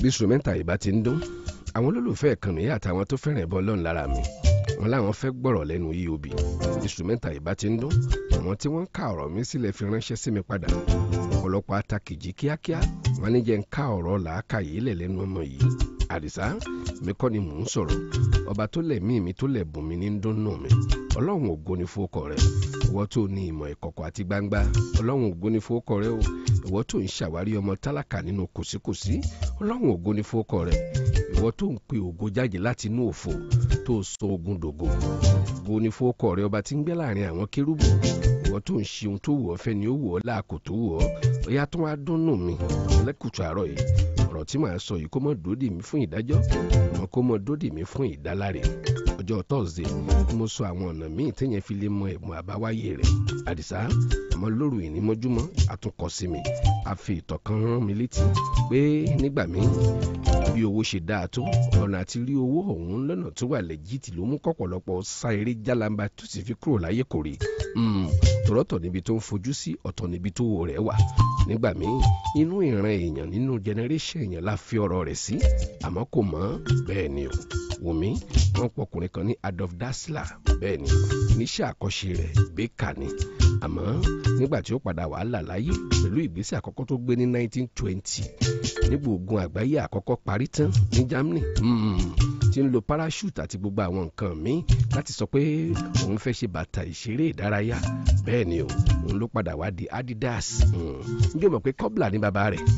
instrumenta ìbá ti ń dún àwọn olólùfẹ́ ìkànnì àtàwọn tó fẹ́ràn ẹ̀bọ ọlọ́run lára mi wọn láwọn fẹ́ gbọ́rọ̀ lẹ́nu eob instrumenta ìbá ti ń dún àwọn tí wọ́n ń ká ọ̀rọ̀ mi sílẹ̀ fi ránṣẹ́ sí mi padà ọ̀pọ̀lọpọ̀ atakìjì kíákíá wọn ní jẹ́ ń ká ọ̀rọ̀ làákàyè lẹ̀ lẹ́nu ọmọ yìí àdìsá mi kọ́ ni mò ń sọ̀rọ̀ ọba tó lẹ̀ mí mi tó lẹ̀ bùn mi ní dúnnù mi ọlọ́run ògo ni fowókọ rẹ ìwọ tó ní ìmọ̀ ìkọ̀kọ̀ àti gbangba ọlọ́run ògo ni fowókọ rẹ o ìwọ tó ń ṣàwárí ọmọ tálákà nínú kòsíkòsí ọlọ́run ògo ni fowókọ rẹ ìwọ tó ń pe ògo jáde láti inú òfo tó sọ ogun dògo ògo ni fowókọ rẹ ọba tí ń gbé láàrin àwọn kérúbù ìwọ tó ń ṣe ohun tó wù ọ́ fẹ́ ni ó wù ọ́ láàkó tó wù ọ́ ọ̀yá tó wá dúnnù mi lẹ́kùtù àárọ̀ yìí ọ̀rọ̀ tí màá sọ yìí kó mọ́ dòdì mí fún ìdájọ́ mọ́ kó mọ́ dòdì mí fún ìdáláre ọjọ́ tọ́sídẹ̀ẹ́ mo sọ àwọn ọ̀nà míì téèyàn fi lè mọ ẹ̀bùn àbáwáyé rẹ̀ àdìsá àmọ́ lóru ìnímọ́júmọ́ àtúnkọ́ sí mi a fi ìtọ̀ kan rán mi létí pé nígbà míì bí owó ṣe dáa tó ọ̀nà àti rí owó ọ̀hún lọ́nà tó wà lẹ́jìtì ló mú kọ́pọ̀lọpọ̀ sá eré jálamba tó sì fi kúrò láyé kò rí tòrọ́tọ̀ níbi tó ń fojú sí ọ̀tọ̀ níbi tó wò rẹ̀ wà nígbà míì inú ìran èèyàn nínú generation èèyàn la fi ọ̀rọ̀ rẹ̀ sí àmọ́ kò mọ̀ bẹ́ẹ̀ ni o wùmí wọn pọkùnrin kan ní adolf dassler bẹ́ẹ̀ ni níṣẹ́ àkọ́ṣe rẹ̀ bẹ́ẹ̀ka ni àmọ́ nígbà tí ó padà wàhálà láyé pẹ̀lú ìgbésẹ̀ àkọ́kọ́ tó gbé ní 1920 nígbà ogun àgbáyé àkọ́kọ́ parí tán ní germany tí ń lo parachute àti gbogbo àwọn nǹkan míì láti sọ pé òun fẹ́ ṣe bàtà ìṣeré ìdárayá bẹ́ẹ̀ ni o òun ló padà wá di adidas njẹ́ o mọ̀ pé kọ́bla ní bàbá rẹ̀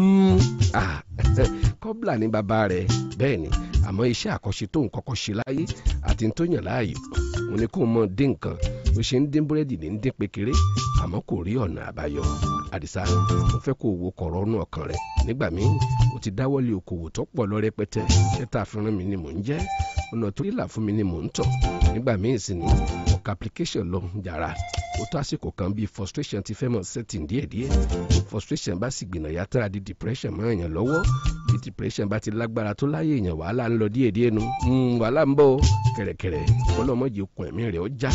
kọ́bla ní bàbá rẹ̀ bẹ́ẹ̀ ni àmọ́ iṣẹ́ àkọ́ṣe tóun kọ́kọ́ ṣe láyé àti tó yàn láàyò òun ni kó mọ dín nǹkan bó ṣe ń dín búrẹ́dì ní dín pékeré àmọ́ kò rí ọ̀nà àbáyọ àdìsá mo fẹ́ kó owó kọ̀rọ̀ ọ̀nù ọkàn rẹ̀ nígbà míì mo ti dáwọ́lé okòwò tó pọ̀ lọ rẹpẹtẹ ṣẹ́ta àfihàn mi ni mò ń jẹ́ ọ̀nà tó yílà fún mi ni mò ń tọ̀ nígbà míì sì ni ọ̀ka application lọ jàrá ó tó àsìkò kan bíi frustration ti fẹ́ mọ̀ setting díẹ̀díẹ̀ frustration bá sì gbìnà yàtọ̀ àdí depression mọ́ èèyàn lọ́wọ́ bí depression bá ti lágbára tó láyé èèyàn wàhálà ń lọ díẹ̀díẹ̀ nu wàhálà ń bọ̀ kẹ̀rẹ̀kẹ̀rẹ̀ ọlọ́mọdé okùn ẹ̀mí rẹ̀ ó já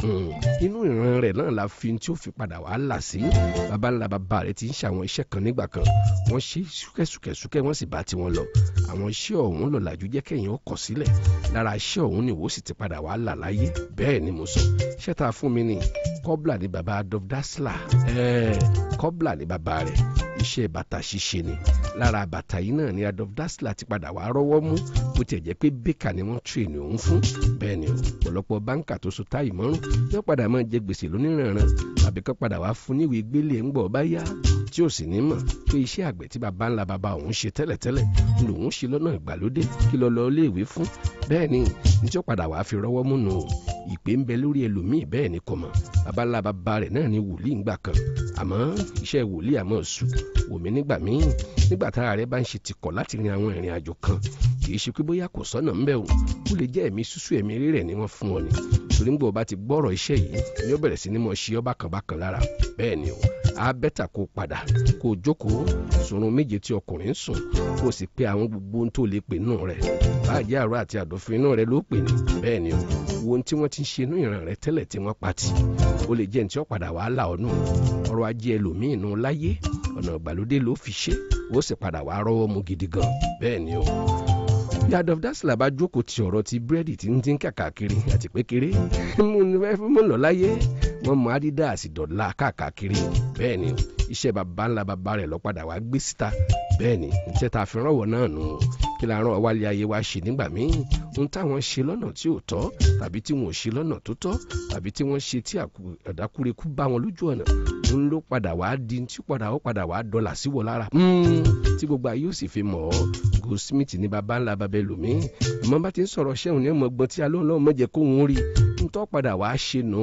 inú ìran rẹ̀ náà la fi tí ó fi padà wàhálà sí baba ńlá baba rẹ̀ ti ń ṣe àwọn iṣẹ́ kan nígbà kan wọ́n ṣe súkẹ́súkẹ́súkẹ́ wọ́n sì bá tiwọn lọ àwọn iṣẹ́ ọ̀hún lọ́làjú jẹ́ kẹ́yìn ó kọ̀ sílẹ̀ lára iṣẹ́ ọ̀hún ni ìwọ sì ti padà wàhálà láyé bẹ́ẹ̀ ni mo sọ iṣẹ́ tá a fún mi ni kọ́bla ni baba adolf dassler ẹ̀ẹ́ kọ́bla ni baba rẹ̀ iṣẹ́ bàtà ṣíṣe ni lára bàtà yìí náà ni adolf dassler ti padà wá rọ́wọ́ mú bó tiẹ̀ jẹ́ pé bẹ́kà ni wọ́n tírè ní òun fún bẹ́ẹ̀ ni ọ̀pọ̀lọpọ̀ báńkà tó so táyì mọ́rún yóò padà máa jẹ gbèsè lóníranran tàbí kọ́ padà wá fún níwèé gbélé ń gbọ́ bá yá tí ò sì ní mọ̀ pé iṣẹ́ àgbẹ̀ tí baba ńlá baba òun ṣe tẹ́lẹ̀tẹ́lẹ̀ lòun ṣe lọ́nà ìgbàlódé kí lọ lọ iléèwé fún bẹ́ẹ̀ ni ní tí ó padà wá fi rọ́wọ́ múnu ìpè ń bẹ lórí ẹlòmíì bẹ́ẹ̀ ni kò mọ̀ baba ńlá baba rẹ̀ náà ni wòlíì ńgbà kan àmọ́ iṣẹ́ wòlíì àmọ́ sùn wòmí nígbà míì nígbà tára rẹ̀ bá ń ṣe tìkọ̀ láti rin àwọn ìrìn àjò kan kì í ṣe pé bóyá kò sọ́nà ńbẹ̀ o ó lè jẹ́ ẹ̀mí súsú ẹ̀mí rírẹ̀ ni wọ́n fún ọ ni torí ńgbà ọba ti gbọ́rọ̀ iṣẹ́ yìí ni ó bẹ̀rẹ̀ sí ní mọ̀ ṣe ọ́ bákan bákan lára bẹ́ẹ̀ ni o á bẹ́tà kó padà kó o jókòó sùnrùn méje tí ọkùnrin ń sùn kó o sì pe àwọn gbogbo ohun tó lè pè nù rẹ̀ báàjẹ́ àrò àti àdófin inú rẹ̀ ló pè ní bẹ́ẹ̀ ni o wo ohun tí wọ́n ti ń ṣe inú ìran rẹ̀ tẹ́lẹ̀ tí wọ́n pa tì ó lè jẹ́ ní tí ó padà wàá là ọ́nù ọrọ̀ ajé ẹlòmíì nù láyé ọ̀nà ìgbàlódé ló fi ṣe ó sì padà wàá rọ́wọ́ mu gidi gan bẹ́ẹ̀ ni o bí adolf dassler bá jókòó ti ọ̀rọ̀ ti búrẹ́dì tí ń dín kàkàkiri àti pékeré mú lọ láyé wọ́n mọ adidas dọ̀la káàkiri bẹ́ẹ̀ ni iṣẹ́ baba ńlá baba rẹ̀ lọ́padà wá gbé síta bẹ́ẹ̀ ni iṣẹ́ tá a fi ránwọ́ náà nù kí la rán wálé ayé wa ṣe nígbà míì ohun táwọn ṣe lọ́nà tí ò tọ́ tàbí tí wọn ò ṣe lọ́nà tó tọ́ tàbí tí wọ́n ṣe tí àdákúrekú bá wọn lójú ọ̀nà ń ló padà wá di tí padà ó padà wá dọ́là sí wọ lára tí gbogbo ayé ò sì fi mọ̀ ọ́ goldsmith ní baba ńlá baba ẹlòmíì àmọ́ bá ti ń sọ̀rọ̀ ṣẹ́hùn ní ọmọ gbọ́n tí alóhùn náà mọ̀jẹ̀ kó wọn rí ń tọ́ padà wá ṣe nù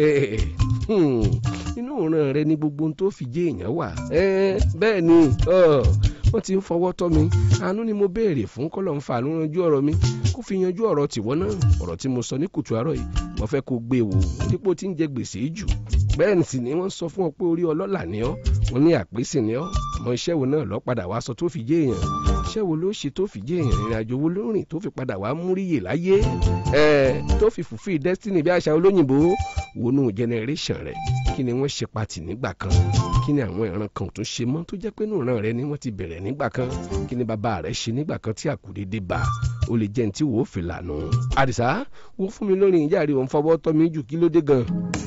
inú òran rẹ ní gbogbo ohun tó fi jẹ́ èèyàn wà bẹ́ẹ̀ ni wọ́n ti ń fọwọ́ tọ́ mi àánú ni mo béèrè fún kọ́lọ̀ ń fa àánú yanjú ọ̀rọ̀ mi kó fi yanjú ọ̀rọ̀ tìwọ́ náà ọ̀rọ̀ tí mo sọ ní kùtù àárọ̀ yìí mo fẹ́ kó gbé wò dípò tí ń jẹ gbèsè jù bẹ́ẹ̀ sì ni wọ́n sọ fún ọ pé orí ọlọ́là ni ọ́ wọ́n ní àpèsè ni ọ́ àmọ́ iṣẹ́ wo náà lọ́ padà wá sọ tó fi jẹ́ èèyàn iṣẹ́ wo ló ṣe tó fi jẹ́ èèyàn ìrìn àjò wo ló rìn tó fi padà wá múríyè láyé ẹ̀ tó fi fulfill destiny bí àṣà olóyìnbó wọnú generation rẹ̀ kí ni wọ́n ṣe pati nígbà kan kí ni àwọn ìran kan ò tún ṣe mọ́ tó jẹ́ pé inú ìran rẹ ni wọ́n ti bẹ̀rẹ̀ nígbà kan kí ni bàbá rẹ ṣe nígbà kan tí àkùdédé bá ó lè jẹ́ ní tí wò ó fi lànà àdìsá wo fún mi lórí ìyá rí òun fọwọ́ tọ́ mi jù kí ló dé gan.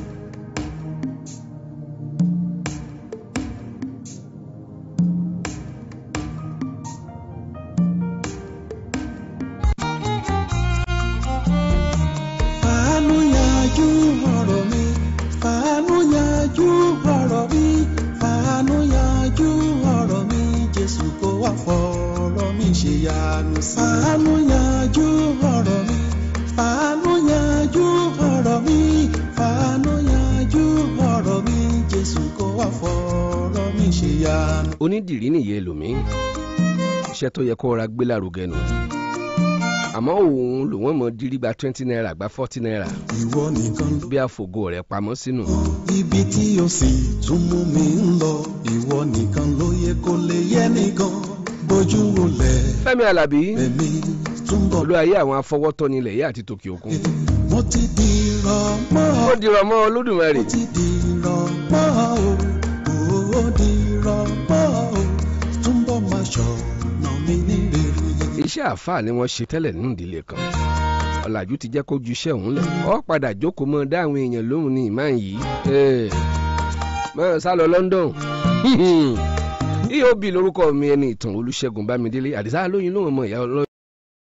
fàánú yanjú ọ̀rọ̀ mi fàánú yanjú ọ̀rọ̀ mi fàánú yanjú ọ̀rọ̀ mi jésù kó wá fọ̀rọ̀ mi ṣe yanu sí. fàánú yanjú ọ̀rọ̀ mi fàánú yanjú ọ̀rọ̀ mi fàánú yanjú ọ̀rọ̀ mi jésù kó wá fọ̀rọ̀ mi ṣe yanu. onídìrí nìyẹn lòmí iṣẹ́ tó yẹ kó ra gbé lárugẹ nù àmọ́ òun lòun mọ̀ dírí gba twenty naira gba forty naira ìwọ nìkan ló bí àfògo rẹ̀ pamọ́ sínú. ibi tí o sì tún mú mi ń lọ ìwọ nìkan ló yẹ kó lè yẹ nìkan bójú wọlé fẹ́mi alábí ẹ̀mí túnbọ̀ olú ayé àwọn afọwọ́tọ́ni ilẹ̀ yìí àti tòkè òkun. mo ti di rọmọ ó dìrọ̀ mọ́ olódùmarè mo ti di rọmọ o ó di rọmọ o túnbọ̀ máa ṣọ̀nà mi ní rere. iṣẹ́ àáfàá ni wọ́n ṣe tẹ́lẹ̀ nínú ìdílé kan ọ̀làjú ti jẹ́ kó ju iṣẹ́ òun lẹ̀ ọ́ padà jókòó mọ́ dá àwọn èèyàn lóhùn ní ìmáà yìí mọ́ sá lọ London eob lórúkọ mi ẹni ìtàn olùṣègùn bámidélé àdìsá lóyún lóhùn ọmọ ìyá ọlọ́